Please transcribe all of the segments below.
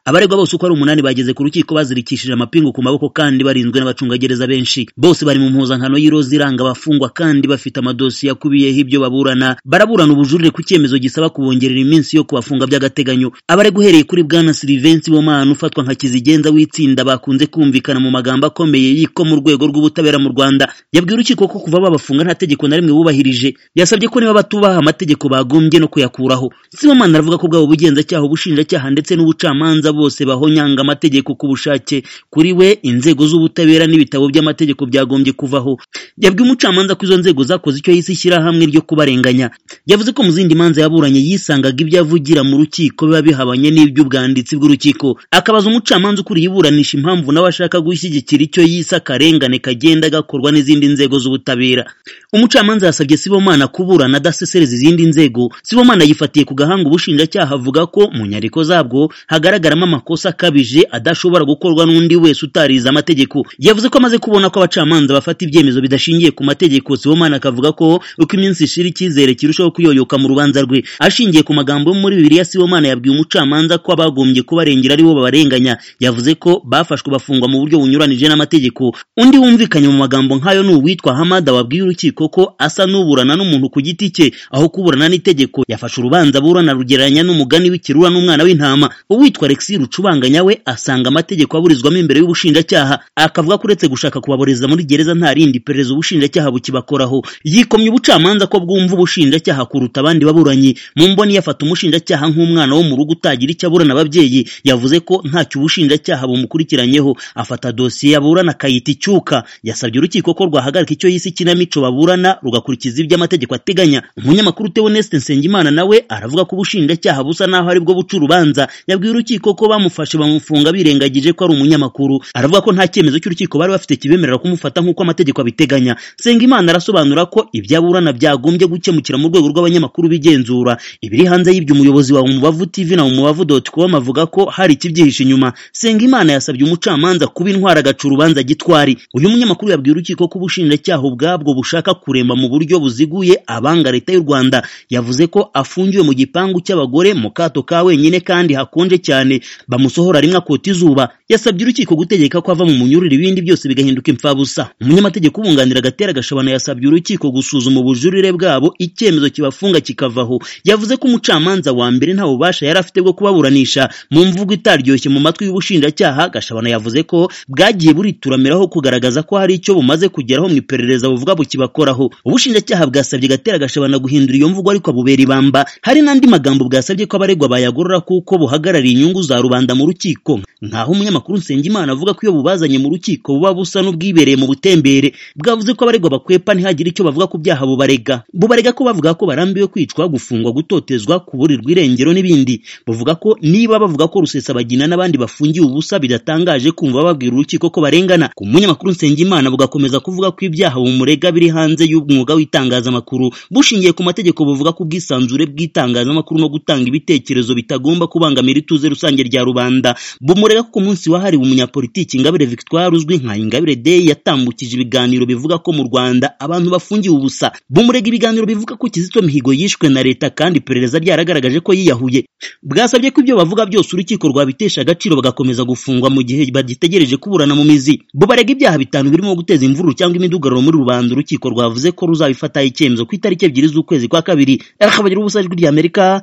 abaregwa bose uko ari umunani bageze ku rukiko bazirikishije amapingu ku maboko kandi barinzwe n'abacungagereza benshi bose bari mu mpuzankano y'iroza iranga abafungwa kandi bafite amadosiye akubiyeho ibyo baburana baraburana ubujurire ku cyemezo gisaba kubongerera iminsi yo kubafunga by'agateganyo abaregwa uhereye kuri bwana Silivensi Bomana ufatwa nka kizigenza w'itsinda bakunze kumvikana mu magambo akomeye y'iko mu rwego rw'ubutabera mu Rwanda yabwiye urukiko ko kuva babafunga nta tegeko na rimwe bubahirije yasabye ko niba batubaha amategeko bagombye no kuyakuraho Sibomana aravuga ko bwabo ubugenzacyaha ubushinjacyaha ndetse n'ubucamanza bose bahonyanga amategeko ku bushake kuri we inzego z'ubutabera n'ibitabo by'amategeko byagombye kuvaho yabwiye umucamanza ko izo nzego zakoze icyo yise ishyirahamwe ryo kubarenganya yavuze ko mu zindi manza yaburanye yisangaga ibyo avugira mu rukiko biba bihabanye n'iby'ubwanditsi bw'urukiko akabaza umucamanza ukuriye iburanisha impamvu nawe ashaka gushyigikira icyo yise akarengane kagenda gakorwa n'izindi nzego z'ubutabera umucamanza yasabye sibomana kuburana adasesereza izindi nzego sibomana yifatiye ku gahanga ubushinjacyaha avuga ko mu nyandiko zabwo hagaragaramo amakosa akabije adashobora gukorwa n'undi wese utarize amategeko yavuze ko amaze kubona ko abacamanza bafata ibyemezo bidashingiye ku mategeko sibomana akavuga ko uko iminsi ishira icyizere kirushaho kuyoyoka mu rubanza rwe ashingiye ku magambo yo muri bibiliya sibomana yabwiye umucamanza ko abagombye kubarengera aribo babarenganya yavuze ko bafashwe bafungwa mu buryo bunyuranije n'amategeko undi wumvikanye mu magambo nk'ayo ni uwitwa hamada wabwiye urukiko ko asa n'uburana n'umuntu ku giti cye aho kuburana n'itegeko yafashe urubanza aburana rugereranya n'umugani w'ikirura n'umwana w'intama uwitwa alexi rucubanganya we asanga amategeko aburizwamo imbere y'ubushinjacyaha akavuga ko uretse gushaka kubaboreza muri gereza nta rindi iperereza ubushinjacyaha bukibakoraho yikomye ubucamanza ko bwumva ubushinjacyaha kuruta abandi baburanyi mu mboni yafata umushinjacyaha nk'umwana wo mu rugo utagira icyo aburana ababyeyi yavuze ko ntacyo ubushinjacyaha bumukurikiranyeho afata dosiye yaburana akayita icyuka yasabye urukiko ko rwahagarika icyo yise ikinamico baburana rugakurikiza ibyo amategeko ateganya umunyamakuru Theo Neste Nsengimana nawe aravuga ko ubushinjacyaha busa naho aribwo buca urubanza yabwiye urukiko ko bamufashe bamufunga birengagije ko ari umunyamakuru aravuga ko nta cyemezo cy'urukiko bari bafite kibemerera kumufata nk'uko amategeko abiteganya Nsengimana arasobanura ko ibyo aburana byagombye gukemukira mu rwego rw'abanyamakuru bigenzura ibiri hanze y'ibyo umuyobozi wa Umubavu TV na umubavu.com avuga ko hari ikibyihishe inyuma Sengimana yasabye umucamanza kuba intwara agaca urubanza gitwari uyu munyamakuru yabwiye urukiko ko ubushinjacyaha ubwabwo bushaka kuremba mu buryo buziguye abanga leta y'u Rwanda yavuze ko afungiwe mu gipangu cy'abagore mu kato ka wenyine kandi hakonje cyane bamusohora rimwe akota izuba yasabye urukiko gutegeka ko ava mu munyururu ibindi byose bigahinduka impfabusa umunyamategeko ubunganira agatera gashabana yasabye urukiko gusuzuma ubujurire bwabo icyemezo kibafunga kikavaho yavuze ko umucamanza wa mbere nta bubasha yari afite bwo kubaburanisha mu mvugo itaryoshye mu matwi y'ubushinjacyaha gashabana yavuze ko bwagiye burituramiraho kugaragaza ko hari icyo bumaze kugeraho mu iperereza buvuga bukibakoraho ubushinjacyaha bwasabye gatera gashabana guhindura iyo mvugo ariko abubera ibamba hari n'andi magambo bwasabye ko abaregwa bayagorora kuko buhagarariye inyungu za rubanda mu rukiko nkaho umunyamakuru Nsengimana avuga ko iyo bubazanye mu rukiko buba busa n'ubwibereye mu butembere bwavuze ko abaregwa bakwepa ntihagire icyo bavuga ku byaha bubarega bubarega ko bavuga ko barambiwe kwicwa gufungwa gutotezwa kuburirwa irengero n'ibindi buvuga ko niba bavuga ko rusesabagina n'abandi bafungiwe ubusa bidatangaje kumva babwira urukiko ko barengana ku munyamakuru Nsengimana bugakomeza kuvuga ko ibyaha bumurega biri hanze y'umwuga w'itangazamakuru bushingiye ku mategeko buvuga ko ubwisanzure bw'itangazamakuru no gutanga ibitekerezo bitagomba kubangamira ituze rusange rya rubanda bumurega ko ku munsi wahariwe umunyapolitiki Ingabire Victoire uzwi nka Ingabire Day yatambukije ibiganiro bivuga ko mu Rwanda abantu bafungiwe ubusa bumurega ibiganiro bivuga ko Kizito Mihigo yishwe na leta kandi iperereza ryaragaragaje ko yiyahuye bwasabye ko ibyo bavuga byose urukiko rwabitesha agaciro bagakomeza gufungwa mu gihe bagitegereje kuburana mu mizi bubarega ibyaha bitanu birimo guteza imvururu cyangwa imidugararo muri rubanda urukiko rwavuze ko ruzabifataho icyemezo ku itariki ebyiri z'ukwezi kwa kabiri rakabagira ubusa ijwi ry'Amerika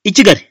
i Kigali